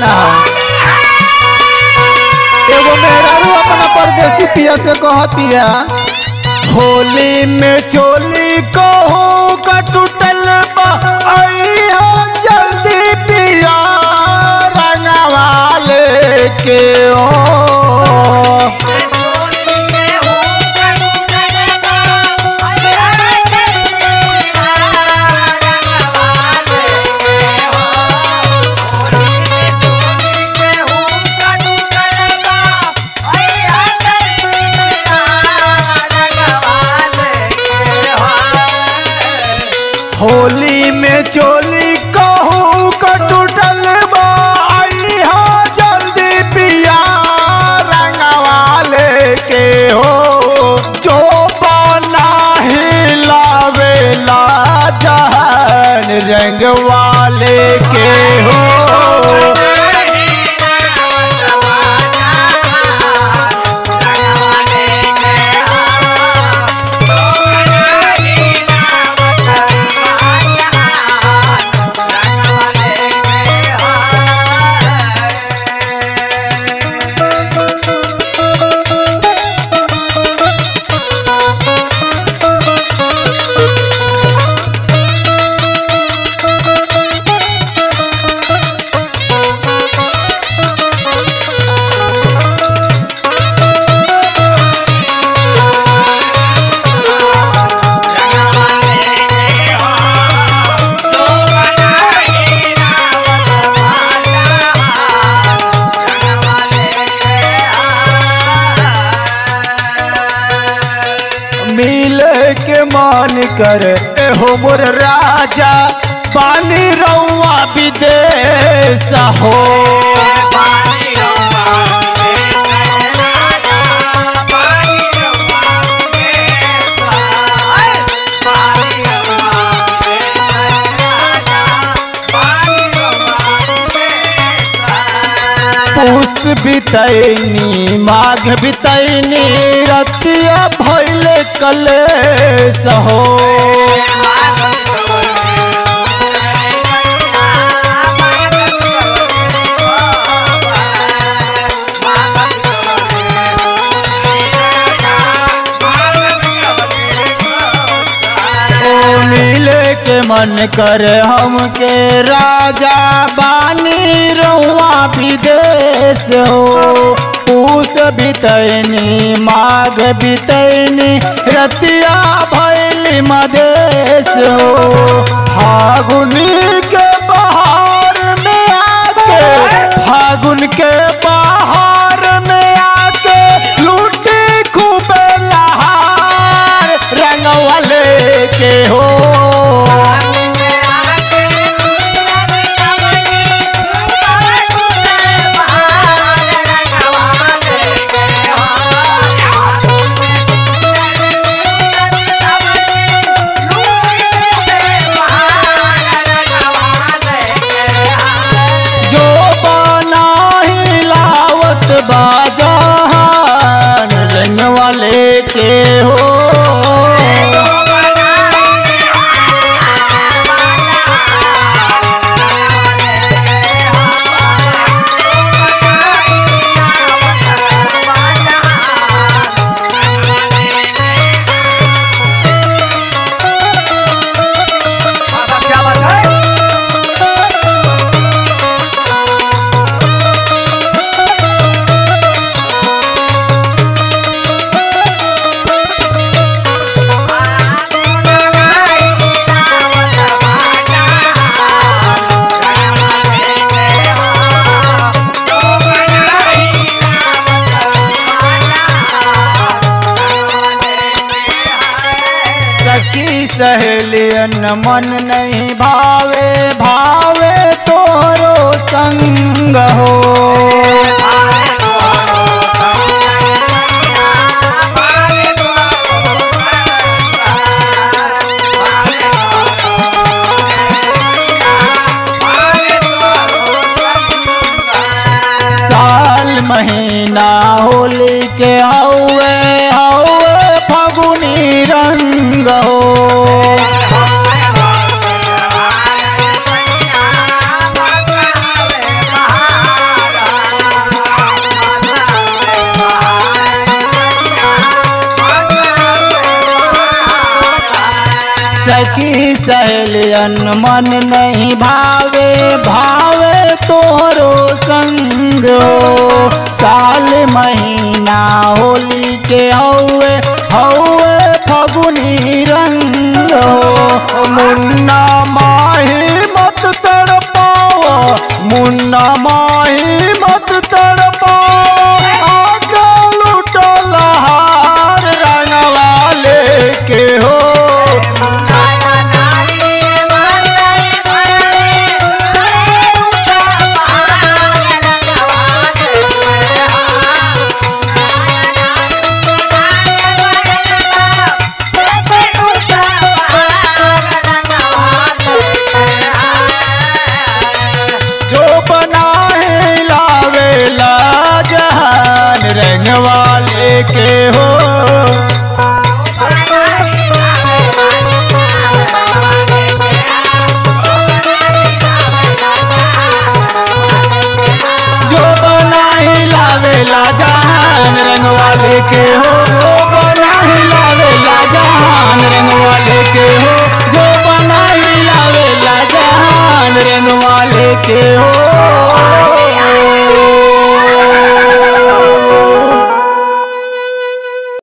ना एगो मेहरारू अपना परदेसी पिया से कहतिया होली में चोली कहूँ का टूटल बा अइहा जल्दी पिया रंगवा लेके ओ होली में चोली कहूँ का टूटल बा अइहा जल्दी पिया रंगवा लेके हो जो बना हिलावेला जहन रंगवा लेके हो मिल के मन कर एहो मोर राजा पानी रउआ विदेश हो पूस बितैनी माघ बितैनी रतिया भैल कलेश हो ओ मिले के मन कर हमके राजा बानी रउआ विदेश हो पूस बितैनी माघ बितैनी रतिया भैली मदेश हो फागुनी के बहार में आके फागुन के बहार में आके लूटी खूबे लहार रंगवा लेके हो जो बना हिलावत बाजान रंग वाले के हो सखी सहेलियन मन नहीं भावे भावे तोरो संग हो साल महीना होली के हौवे हौवे फगुनी रंग हो सहेलियन मन नहीं भावे भावे तोरो संग हो साल महीना होली के हौवे हौवे फगुनी रंग हो मुन्ना माही मत तड़पाओ मुन्ना माही मत तड़पाओ आगे लुटल हार रंगवा लेके हो जो बना है लावेला जहान रंग वाले के हो जो बना ही लावेला जहान रंग वाले के हो जो बना ही लावेला जहान रंग वाले के हो जो बना ही लावेला जहान रंग वाले के हो